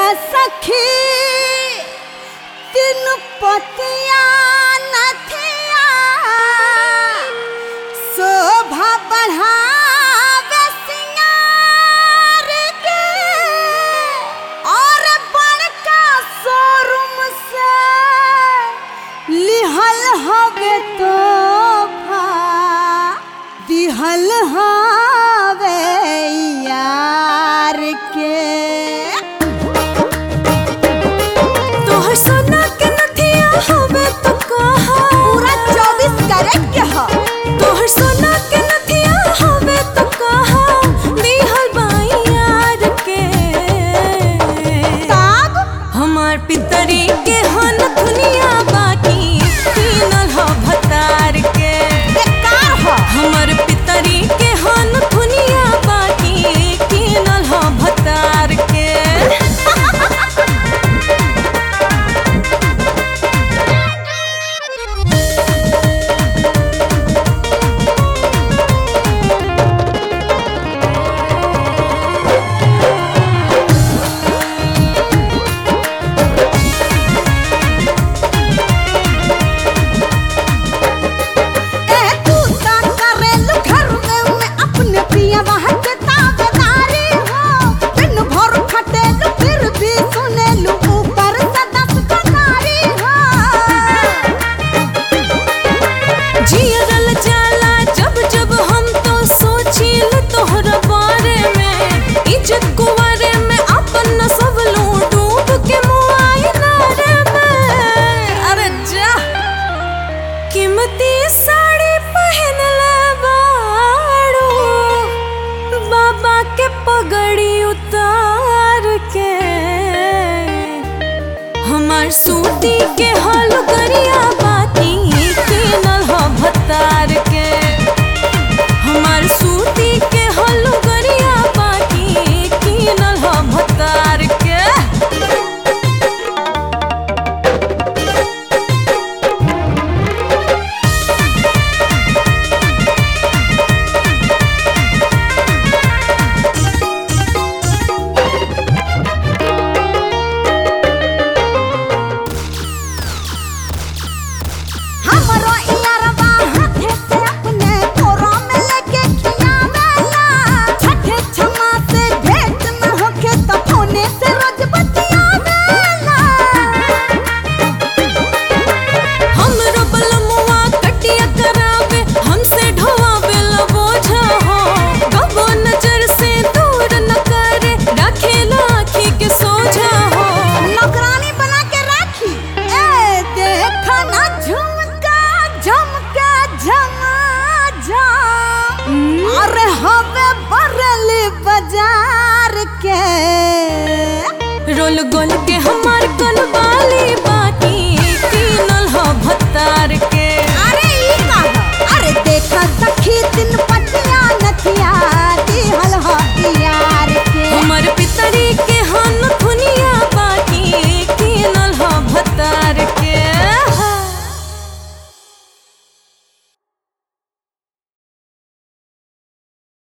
सखी तीन पतिया नथिया शोभा बढ़ावे सिंगार के और बड़का शोरूम से लिहल हवे तोहफा दिहल हवे यार के तोहर सोना के नथिया हवे तो कहा पूरा चौबीस कैरेट के ह तोहर सोना के नथिया हवे तो कहा दिहल बाई यार के तब हमार पितरी के हन दुनिया बाकी तीनल ह भतार के बेकार ह हमर पितरी के हन दुनिया बाकी तीनल ह भतार के ए तू ता करेलु घर में में अपने पिया वहाँ के ताबेदारी हो दिन भर खटेलु फिर भी सुनेलु ऊपर से दस कनारी हो जियरल जाला जब जब हम तो सोचिल तोहरा बारे में इज्जत कुवारे में अपन सब लू डूब के मुआइना रे में अरे जा कीमती साड़ी पहन ले बाड़ू बाबा के पगड़ी उतार के हमार सूती के हल गरिया बाती के नल ह भतार के हमार सूती के हल गरिया बाती के नल ह भतार के हमरो इयारवा हाथे से अपने कोरा में लेके खियावेला छठे छमा से भेंट न होखे तो फोने से रोज बतियावेला हमरो बलमुआ कटिया करावे हमसे ढोवावे ला बोझा हो कबो नजर से दूर न करे रखेला आँखी के सोझा हो नौकरानी बना के राखी ए देखा ना झुमका झुमका झमा झम अरे हवे बरली बाजार के रोल गोल के हम